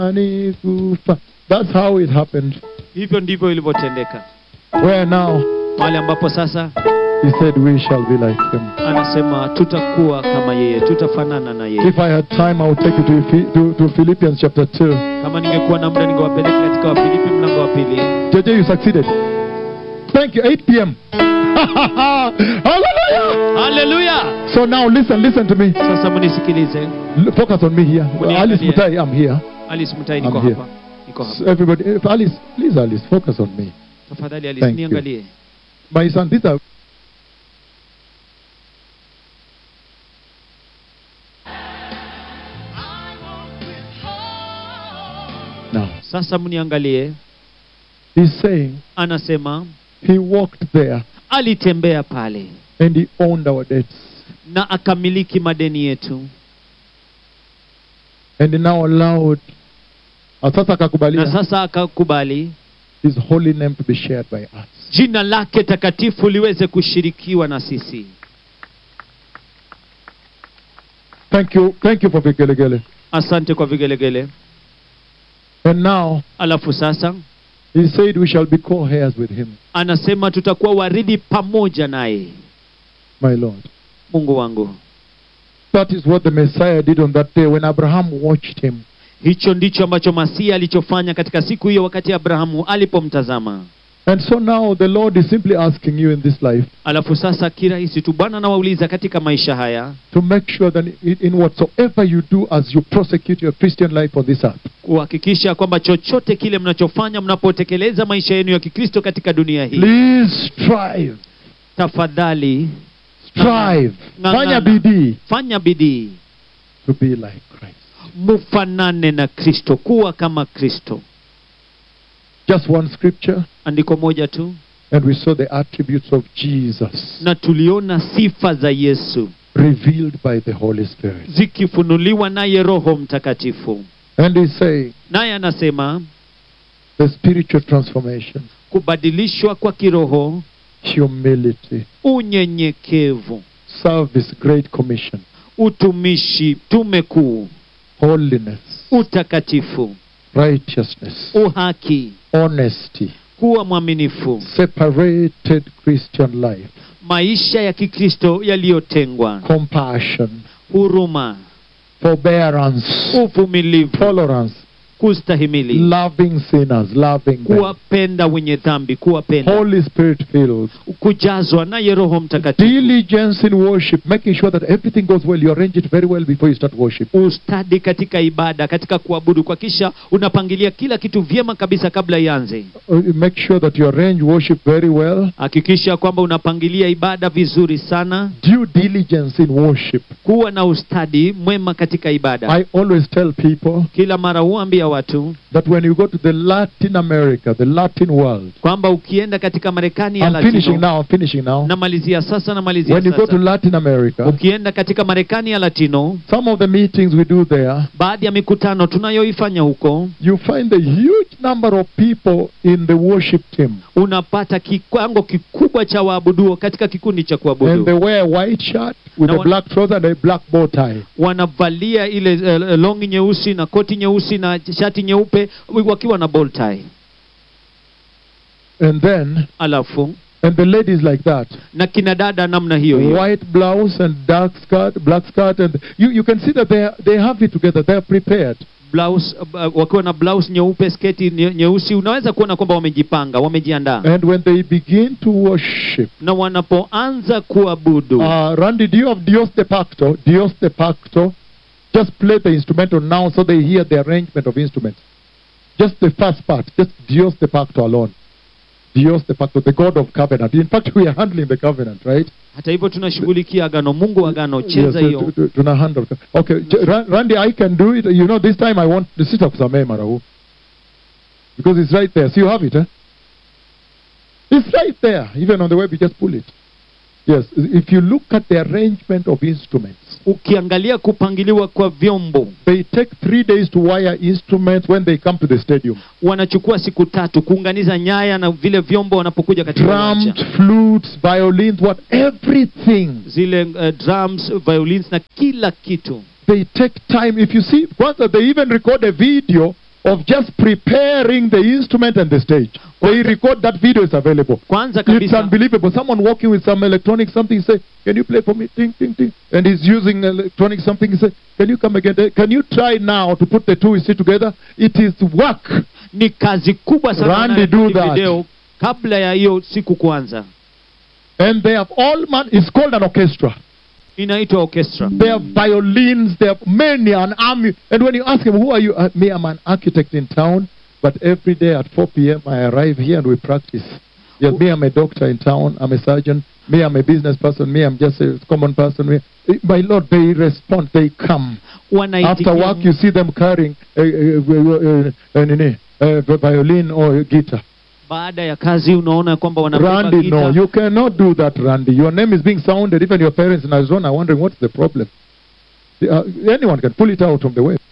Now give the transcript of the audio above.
Ani kufa. That's how it happened. hivyo ndivyo ilivyotendeka Where now mahali ambapo sasa he said we shall be like him. anasema tutakuwa kama yeye tutafanana na yeye If I had time, I would take you to, Ephi- to, to Philippians chapter 2. kama ningekuwa na muda ningewapeleka katika wafilipi mlango wa pili JJ, you succeeded. Thank you. 8 p.m. Hallelujah. haleluya So now listen, listen to me. sasa munisikilize L- Focus on me here. Muniangalie. Alice Mutai, I'm here. alice mtai niko I'm here. hapa niko hapa So everybody, if Alice, please, Alice, focus on me. tafadhali alice Thank you. niangalie My son, these are. Now, sasa mniangalie he's saying anasema he walked there alitembea pale and he owned our debts. na akamiliki madeni yetu And he now allowed sasa na akakubalia sasa akakubali his holy name to be shared by us. jina lake takatifu liweze kushirikiwa na sisi Thank you. Thank you for Vigelegele. asante kwa vigelegele And now alafu sasa he said we shall be co-heirs with him, anasema tutakuwa warithi pamoja naye my Lord. mungu wangu That is what the Messiah did on that day when Abraham watched him. hicho ndicho ambacho masia alichofanya katika siku hiyo wakati abrahamu alipomtazama And so now the Lord is simply asking you in this life alafu sasa kirahisi tu bwana anawauliza katika maisha haya to make sure that in, in whatsoever you do as you prosecute your Christian life on this earth, kuhakikisha kwamba chochote kile mnachofanya mnapotekeleza maisha yenu ya kikristo katika dunia hii please strive, tafadhali strive, Ng'ang'ana. fanya bidii fanya bidii to be like Christ. mufanane na kristo kuwa kama kristo Just one scripture, andiko moja tu and we saw the attributes of Jesus na tuliona sifa za yesu revealed by the Holy Spirit. zikifunuliwa naye roho mtakatifu And he's saying naye anasema the spiritual transformation, kubadilishwa kwa kiroho humility, unyenyekevu service, great commission, utumishi tume kuu holiness, utakatifu righteousness, uhaki honesty, kuwa mwaminifu separated Christian life, maisha ya kikristo yaliyotengwa compassion, huruma forbearance, uvumilivu tolerance, kustahimili loving sinners, loving them, kuwapenda wenye dhambi kuwapenda Holy Spirit filled, kujazwa naye roho mtakatifu diligence in worship, making sure that everything goes well. You arrange it very well before you start worship. ustadi katika ibada katika kuabudu kwa kisha unapangilia kila kitu vyema kabisa kabla ianze Uh, Make sure that you arrange worship very well. hakikisha kwamba unapangilia ibada vizuri sana Due diligence in worship. kuwa na ustadi mwema katika ibada I always tell people kila mara huambia watu that when you go to the Latin America, the Latin world, kwamba ukienda katika marekani ya I'm finishing latino now, I'm finishing now. namalizia sasa namalizia When you go to sasa Latin America, ukienda katika marekani ya latino some of the meetings we do there, baadhi ya mikutano tunayoifanya huko you find a huge number of people in the worship team. unapata kiwango kikubwa cha waabuduo katika kikundi cha And they kuabudu wear a white shirt with Na a wa- black trouser and a black bow tie. wanavalia ile uh, longi nyeusi na koti nyeusi na shati nyeupe wakiwa na bow tie And then, alafu and the ladies like that. na kina dada namna hiyo hiyo White blouse and dark skirt, black skirt, and you, you can see that they, are, they have it together. They are prepared. blouse uh, wakiwa na blouse nyeupe sketi nye- nyeusi unaweza kuona kwamba wamejipanga wamejiandaa And when they begin to worship, na wanapoanza kuabudu uh, Randy, do you have Dios de Pacto? Dios de Pacto. Just play the instrumental now so they hear the arrangement of instruments. Just the first part, just Dios de Pacto alone. Dios de Pacto, the God of covenant. In fact, we are handling the covenant, right? hata hivyo tunashughulikia agano mungu wa agano cheza Yes, hiyo uh, tu- tu- tuna handle. Okay, J- Ra- Randy, I can do it. You know, this time I want the sister kusamee marahu. Because it's right there. So you have it, eh? It's right there. Even on the web, you just pull it. Yes, if you look at the arrangement of instruments, ukiangalia kupangiliwa kwa vyombo they take three days to wire instruments when they come to the stadium. wanachukua siku tatu kuunganiza nyaya na vile vyombo wanapokuja katika Drums, uwanja flutes, violins, what everything. zile uh, drums violins na kila kitu They take time. If you see, once they even record a video of just preparing the instrument and the stage. They record that video is available. kwanza It's kabisa unbelievable. Someone walking with some electronic something say, "Can you play for me?" Ting ting ting, and he's using electronic something. He say, "Can you come again? Can you try now to put the two you see together?" It is work. ni kazi kubwa sana Randy, wanarekodi do that. video kabla ya hiyo siku kuanza And they have all man. It's called an orchestra. inaitwa orchestra They have violins. They have many an army. And when you ask him, "Who are you?" Uh, me, I'm an architect in town. But every day at 4 p.m. I arrive here and we practice. Yes, me, I'm a doctor in town. I'm a surgeon. Me, I'm a business person. Me, I'm just a common person. Me, my Lord, they respond. They come. After wanaitikia work, you see them carrying a, a, a, a, a, violin or guitar. baada ya kazi unaona kwamba wanabeba Randy, no, gita you cannot do that, Randy. Your name is being sounded. Even your parents in Arizona are wondering what's the problem. Uh, anyone can pull it out from the web.